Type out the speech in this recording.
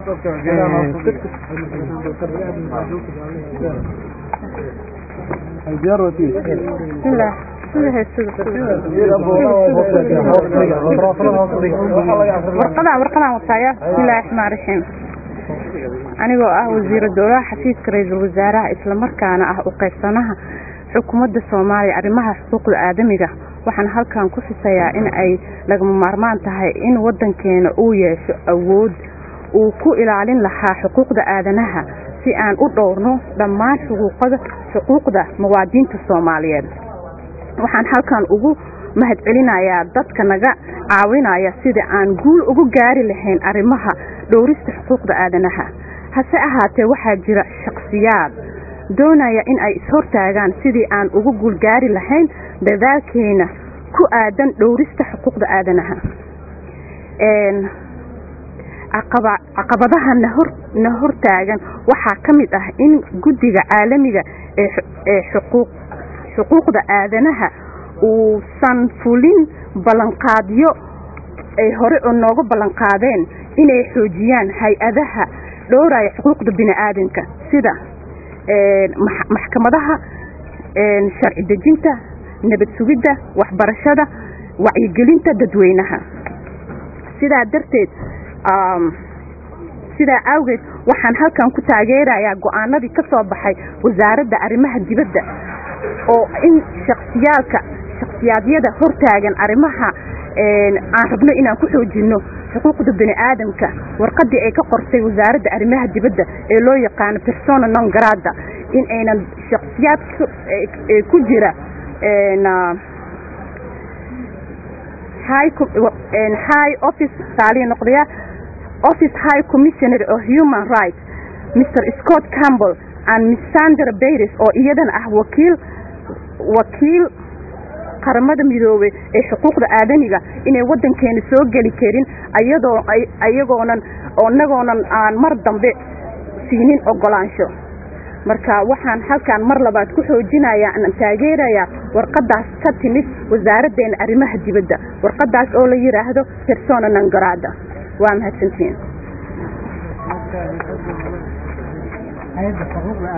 bismillah warqadaan warqadaan wataaya bismillahi raxmaan raxiim anigoo ah wasiira dowlaha xafiiska ra-iisul wasaaraha islamarkaana ah u qaybsanaha xukuumadda soomaaliya arrimaha xuquuqda aadamiga waxaan halkan ku xusayaa in ay lagama maarmaan tahay in waddankeena uu yeesho awood uu ku ilaalin lahaa xuquuqda aadanaha si aan u dhowrno dhammaan xuquuqada xuquuqda muwaadiniinta soomaaliyeed waxaan halkan ugu mahadcelinayaa dadka naga caawinaya sida aan guul ugu gaari lahayn arrimaha dhowrista xuquuqda aadanaha hase ahaatee waxaa jira shakhsiyaad doonaya in ay ishortaagaan sidii aan ugu guulgaari lahayn dadaalkeena ku aadan dhowrista xuquuqda aadanaha caqabadaha na hortaagan waxaa ka mid ah in guddiga caalamiga ee xuquuqda aadanaha uusan fulin ballanqaadyo ay hore oo nooga ballanqaadeen inay xoojiyaan hay-adaha dhowraya xuquuqda bini-aadanka sida maxkamadaha sharci dejinta nabad sugidda waxbarashada wacyigelinta dadweynaha sidaa darteed sidaa awgeed waxaan halkan ku taageerayaa go-aanadii ka soo baxay wasaaradda arrimaha dibadda oo in shaksiyaalka shaksiyaadyada hortaagan arrimaha aan rabno inaan ku xoojino xuquuqda bini aadamka warqadii ay ka qortay wasaaradda arrimaha dibadda ee loo yaqaano persona non grada in aynan shaksiyaad ku jira high office taaliya noqdaya office high commissioner of human rights mr scott campbell and miss sandra bayris oo iyadana ah wakiil wakiil qaramada midoobey ee xuquuqda aadamiga inay waddankeena soo geli karin ayadoo ayagoonan inagoonan aan mar dambe siinin ogolaansho marka waxaan halkan mar labaad ku xoojinayaa aan taageerayaa warqadaas ka timid wasaaraddeena arrimaha dibadda warqadaas oo la yidhaahdo persona non grada waa mahadsantiin